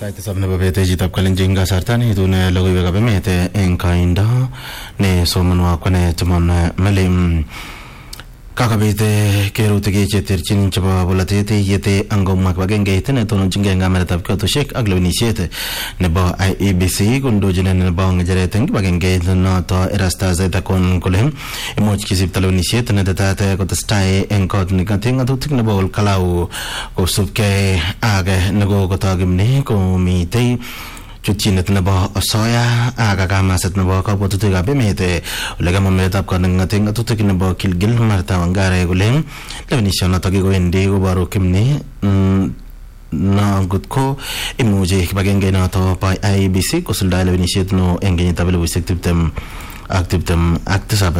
Sait tisab nebo bet chitab kalenjin kasarta neitune logoiwekab emet eng koindo ne somonwo kwane Timon Melim kakobit kerutik cheterchin chebo bolotet yete angomwa kibagengeit netononchingei ng'ameretab kiotoshek ak lewenisiet nebo IEBC kondochin nebo ng'echeret eng kibagengeit noto Erastus Ethekon kole imuch kisipto lewenisiet netetat kotestai eng kot nekate ng'atutik nebo Olkalau kosubkei ak nekokotokimni komitei chutchinet nebo osoya ak kamaset nebo kabwatutikab emet ole kamwa meretab kaneng'ate ng'atutik nebo Kilgil Martha Wangare kole lewenishonoto kikowendi koboru kimni no ngot ko imuchi kibagenge noto bo IEBC kosuldae lewenisiet no eng kenyitab elibushek tiptem ak tiptem ak tisab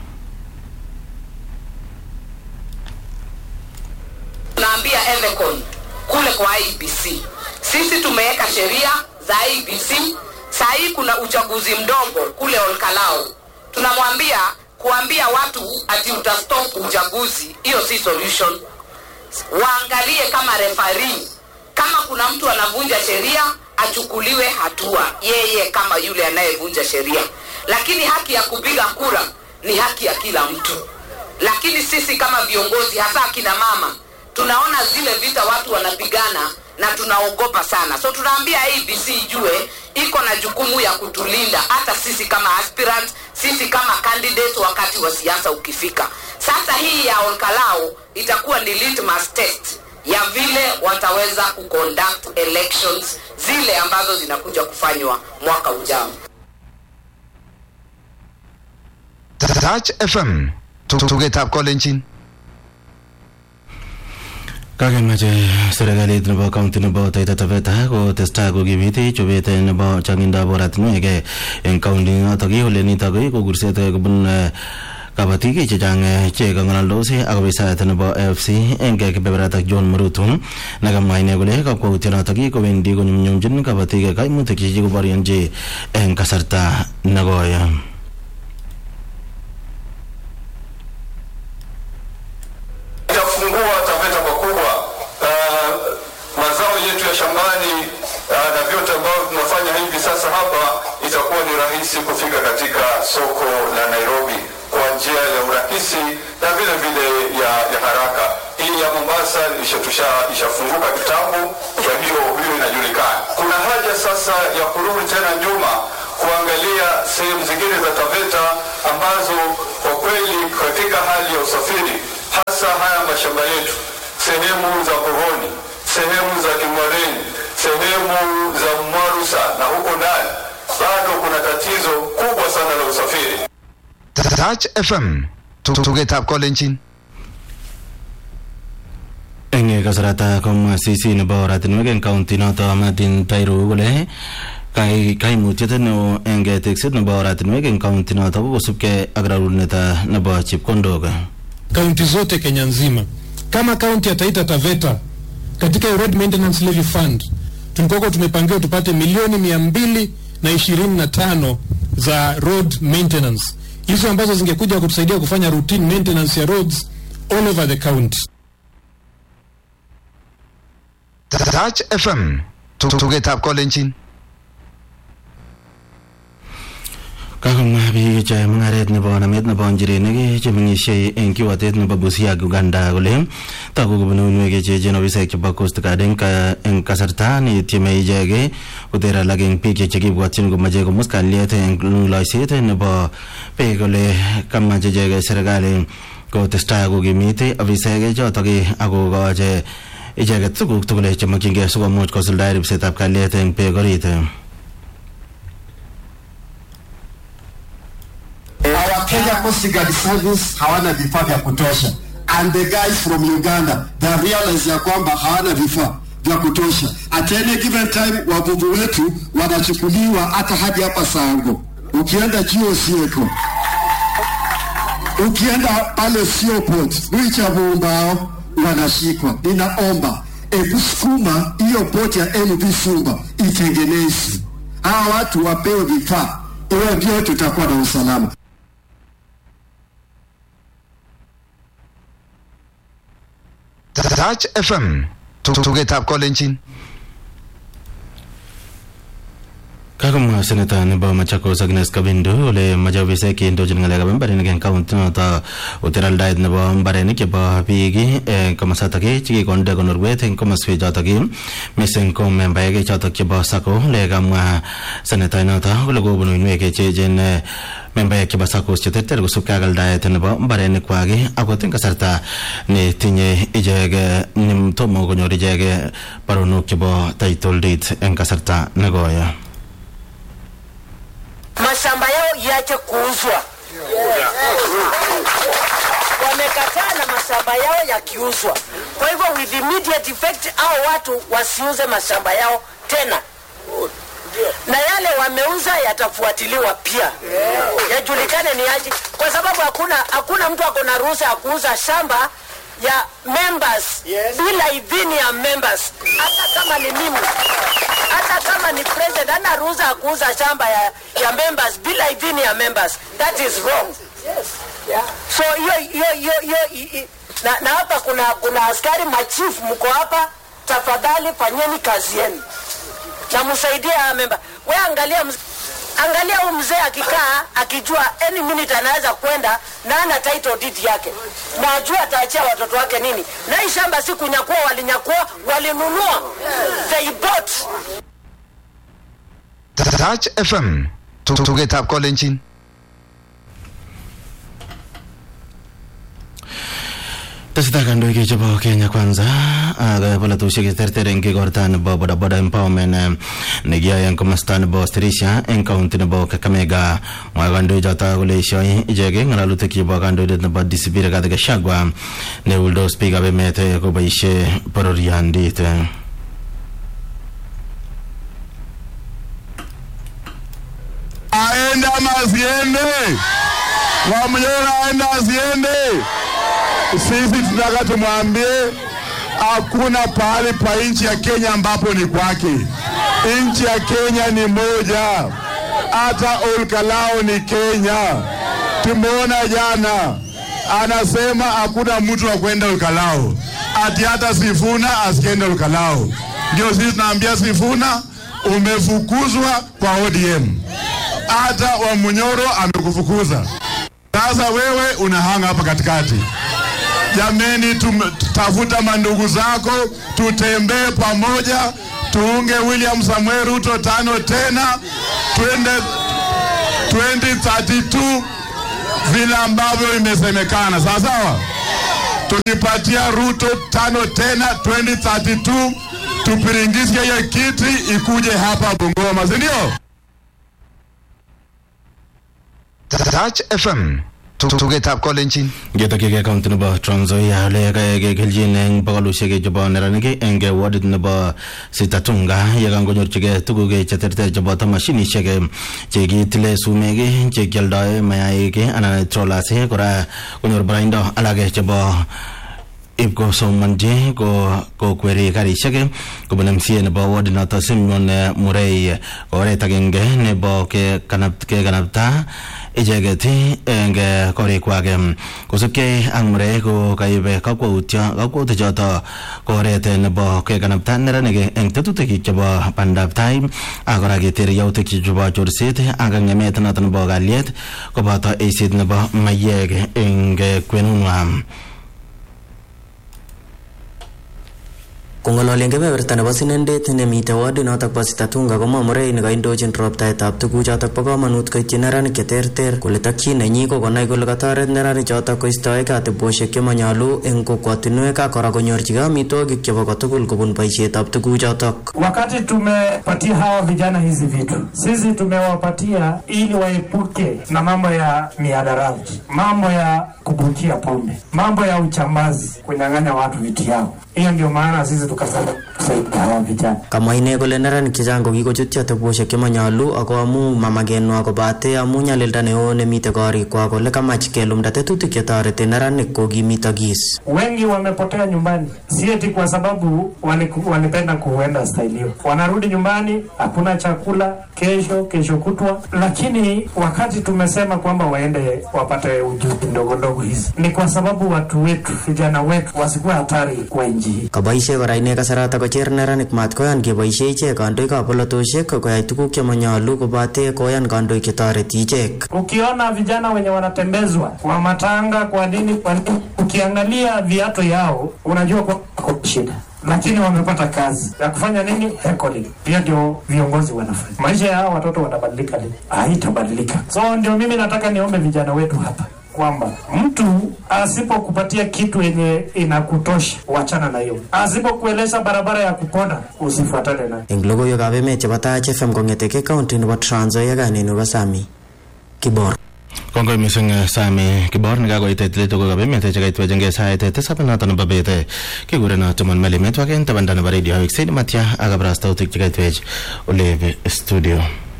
naambia Ethekon kule kwa IBC, sisi tumeweka sheria za IBC. Saa hii kuna uchaguzi mdogo kule Olkalao, tunamwambia kuambia watu ati utastop uchaguzi, hiyo si solution. Waangalie kama referee, kama kuna mtu anavunja sheria achukuliwe hatua, yeye kama yule anayevunja sheria. Lakini haki ya kupiga kura ni haki ya kila mtu, lakini sisi kama viongozi, hasa akina mama, tunaona zile vita watu wanapigana na tunaogopa sana so tunaambia abc ijue iko na jukumu ya kutulinda hata sisi kama aspirant sisi kama candidate wakati wa siasa ukifika sasa hii ya olkalao itakuwa ni litmus test ya vile wataweza kuconduct elections zile ambazo zinakuja kufanywa mwaka ujao Touch FM tugetab kolenjin kakemache serikalit nebo kaunti nebo Taita Taveta kotestai kokimiti chobet nebo changindab oratinwek eng kaunti notok ole nitok ko kurset kobun kabatik chechang che kang'alaldos ak ofisayat nebo AFC eng kebeberata John Murutu nekamwa ine kole kakwautyonotok kowendi konyumnyumchin kabatik kaimutik che kikoborionji eng kasarta nekoi itafungua Taveta pakubwa uh, mazao yetu ya shambani uh, na vyote ambavyo tunafanya hivi sasa hapa, itakuwa ni rahisi kufika katika soko la Nairobi kwa njia ya urahisi na vile vile ya, ya haraka. Hii ya Mombasa ishatusha ishafunguka kitambo, kwa hiyo hiyo inajulikana. Kuna haja sasa ya kurudi tena nyuma kuangalia sehemu zingine za Taveta ambazo kwa kweli katika hali ya usafiri hasa haya mashamba yetu, sehemu za Koroni, sehemu za Kimwareni, sehemu za Mwarusa na huko ndani, bado kuna tatizo kubwa sana la usafiri. Touch FM tugetab kolenjin eng kasarata komwa CC nebo oratinwek eng kaunti noto Martin Tairu kole kaimutiet neo eng tekset nebo oratinwek eng kaunti noto ko kosubkei ak rarunet nebo chepkondok kaunti zote Kenya nzima. Kama kaunti ya Taita Taveta katika road maintenance levy fund tulikuwa tumepangiwa tupate milioni mia mbili na ishirini na tano za road maintenance, hizo ambazo zingekuja kutusaidia kufanya routine maintenance ya roads all over the county. Touch FM tugetab kolenjin kakomwa biik cheyoe mung'aret nebo namet nebo njirenik chemeng'isie eng kiwatet nebo Busia ak Uganda kole togu kobun uinwek cheechen ofisaek chebo Coast Guard eng kasarta netieme ichek koter alak eng biik chekibwotyin komache komus kalyet eng loiset nebo beek kole kamach ichek serikali kotestai kokimit ofisaek chotok akokoche icheket tuguk tugul chemokyingei sikomuch kosuldae ripsetab kalyet eng beek orit Our Kenya Coast Guard Service hawana vifaa vya kutosha and the guys from Uganda they realize ya kwamba hawana vifaa vya kutosha. At any given time wavuvi wetu wanachukuliwa hata hadi hapa Sango, ukienda juu Sieko, ukienda pale Sioport Mwicha Vumbao wanashikwa. Ninaomba hebu sukuma hiyo boti ya MV Sumba itengenezwe, hawa watu wapewe vifaa, hiyo ndio tutakuwa na usalama. Touch FM tugetab kolenjin kakomwa seneta nebo Machakos Agnes Kabindu ole mache ofisek cheindochin ng'alekab mbarenik eng kaunti noto oter aldaet nebo mbarenik chebo biik eng komosatak chekikonde konorwet eng komoswek chotok mising ko membaek chotok chebo sako ole kamwa seneta inoto kole kobun uinwek cheechen membaek chebo sakos cheterter kosubkei ak aldaet nebo mbarenik kwak akot eng kasarta netinye ichek tomo konyor ichek baronok chebo title deed eng kasarta nekoyo mashamba yao iache kuuzwa. Wamekataa na mashamba yao yakiuzwa. Kwa hivyo with immediate effect, hao watu wasiuze mashamba yao tena, na yale wameuza yatafuatiliwa pia, yajulikane ni aje, kwa sababu hakuna hakuna mtu ako na ruhusa ya kuuza shamba ya members bila idhini ya members, hata kama ni mimi hata kama ni president ana ruhusa ya kuuza shamba ya, ya members bila idhini ya members that is wrong yeah. so hiyo hiyo hiyo hiyo i- i- na, na hapa kuna kuna askari machifu mko hapa tafadhali fanyeni kazi yenu na msaidie haya memba we angalia mz... angalia huyu mzee akikaa akijua any minute anaweza kwenda na ana title deed yake na ajua ataachia watoto wake nini na hii shamba si kunyakua walinyakua walinunua they bought Touch FM. Tugetab kolenjin. tesetai kandoik chebo Kenya kwanza ak polatosiek cheterter eng igorta nebo bodaboda empowerment eh, nekiyoe eng komosta nebo Stirisia eng kaunti nebo Kakamega mwae kandoik choto kole ishoi ichek ng'alalutik chebo kandoindet nebo DCP Rigathi Gachagua neuldos biikab emet eh, koboisie bororiondit eh. aende ama asiende? Wamnyora aende asiende? Sisi tunataka tumwambie hakuna pahali pa nchi ya Kenya ambapo ni kwake. Nchi ya Kenya ni moja, hata Olkalao ni Kenya. Tumeona jana anasema hakuna mtu wa kwenda Olkalao, ati hata Sifuna asiende Olkalao. Ndio sisi tunaambia Sifuna, umefukuzwa kwa ODM hata Wamunyoro amekufukuza. Sasa wewe unahanga hapa katikati. Jameni, tum- tafuta mandugu zako, tutembee pamoja, tuunge William Samuel Ruto tano tena, twende 2032 vile ambavyo imesemekana, sawa sawa. Tukipatia Ruto tano tena 2032, tupiringishe hiyo kiti ikuje hapa Bungoma, si ndio? Touch FM. Tugetab kolenjin. ngetokyigei kaunti nebo Trans Nzoia ole kayai kelchin eng bogolusiek chebo neranik eng wadit nebo Sitatunga yekangonyorchigei tuguk cheterter cheboto mashinisiek chekitile sumek chekioldoe mayaik anan trollers kora konyor boroindo alak chebo ib kosomonji ko kokweri karisiek kobun MCA nebo ward noto Simeon eh, Murray ko oret agenge nebo kekanap- kekanapta icheket eng eh, korikwak em. kosubkei ak Murray ko kaibe kakwautyo kakwautik choto ko oret eh, nebo kekanapta neranik eng tetutik chebo bandab tai ak kora keter yautik chebo chorset ak ng'emet noto nebo kalyet koboto eiset nebo mayek eng eh, kwenunwa Kong'ololen kebeberta nebo sinendet nemitei wadi notok bo Sitatunga komwa Murray nekaindochin roptaetab tuguchotok bo komonut koityi neranik cheterter kole takyin nenyi ko konai kole katoret neranik chotok koistoegei atebosiek chemanyolu eng kokwotinwek ak kora konyorchigei amitwogik chebo kotugul kobun boisietab tuguchotok. Wakati tumepatia hawa vijana hizi vitu, sisi tumewapatia ili waepuke na mambo ya mihadarati, mambo ya kubukia pombe, mambo ya uchambazi, kunyang'anya watu vitu yao. Hiyo ndio maana sisi tukasema kusaidia hawa vijana. Kamwa ine kole neranik chechang kokikochutyi atebosiek chemanyolu ako amu mamakenwa kobate amu nyalilda neo nemitei korikwak kole kamach kelumda tetutik chetoreti neranik kokimitokis. Wengi wamepotea nyumbani, si eti kwa sababu waliku- walipenda kuenda staili hiyo. Wanarudi nyumbani, hakuna chakula, kesho kesho kutwa. Lakini wakati tumesema kwamba waende wapate ujuzi ndogo ndogo hizi, ni kwa sababu watu wetu, vijana wetu wasikuwe hatari kwa nchi hii. Kaboisie kora ine kole kasarata kocher neranik mat koyan keboisie ichek kandoikab polotosiek koyai tuguk chemanyolu kobate koyan kandoik chetoreti ichek Ukiona vijana wenye wanatembezwa kwa matanga, kwa nini, kwa nini, ukiangalia viatu yao unajua kwa kwa shida lakini wamepata kazi ya kufanya nini? Heckling. Pia ndio viongozi wanafanya. Maisha ya hao watoto watabadilika lini? Haitabadilika. So ndio mimi nataka niombe vijana wetu hapa kwamba mtu asipokupatia kitu yenye inakutosha, wachana na hiyo. Asipokueleza barabara ya kupona, usifuatane nayo. eng logoiwekab emet chebo Taach FM kong'eteke county nebo Trans Nzoia kaineni ko Sami Kibor kongoi mising eh, Sami Kibor nekakoit letogokab emet chekaitwechengei sait tisab noto nebo bet eh, kikureno Timon Meli metwak en tabanda nebo radio Wiksen Matya ak kabarastautik chekaitwech olebe studio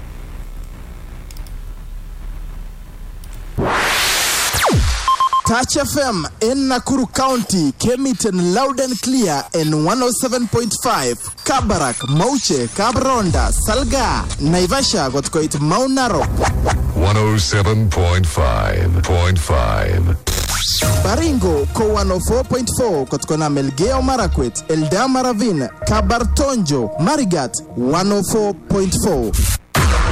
Touch FM in Nakuru County came it in loud and clear in 107.5. Kabarak, Mauche, Kabronda, Salga, Naivasha got quite Mount Narok. 107.5.5. Baringo ko 104.4 kutokana Melgeo Marakwet, Eldama Ravine, Kabartonjo, Marigat 104.4.